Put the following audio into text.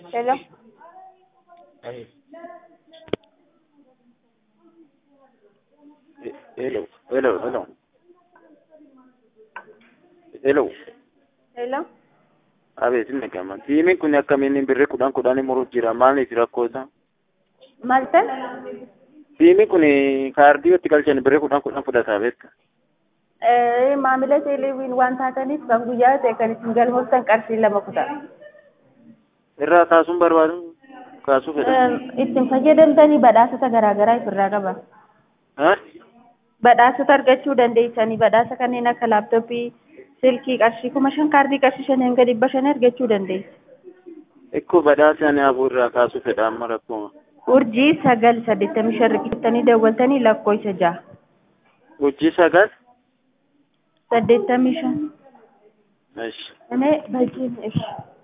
Hello. Hello, hello, hello. Hello. Hello. Abeet inni gama. Tiimiin kun akkamiin birrii kudhan kudhan muruuf jira. Maaliif rakkoo isaa? Maal ta'e? Tiimiin kun kaardii itti galchan birrii kudhan kudhan fudhataa beekta. Eh, maamila teeleewwiin waan taataniif kan guyyaa ta'e kan isin galmooftan qarshii lama kutaa. Irraa kaasuun barbaadu kaasuu fedha. Ittiin fayyadamtanii badhaasota garaagaraa ofirraa qaba. Ha? Badhaasota argachuu dandeessanii badhaasa kanneen akka laaptooppii, silkii qarshii kuma shan kaardii qarshii shan hanga dhibba shan argachuu dandeessu. Ikkoo badhaasa ani abuu irraa kaasuu fedha amma rakkoo. Urjii sagal saddeettamii shan riqittanii daawwatanii lakkoofsa jaha. Urjii sagal? saddeettamii shan. Eesh. Ane baay'een ishi.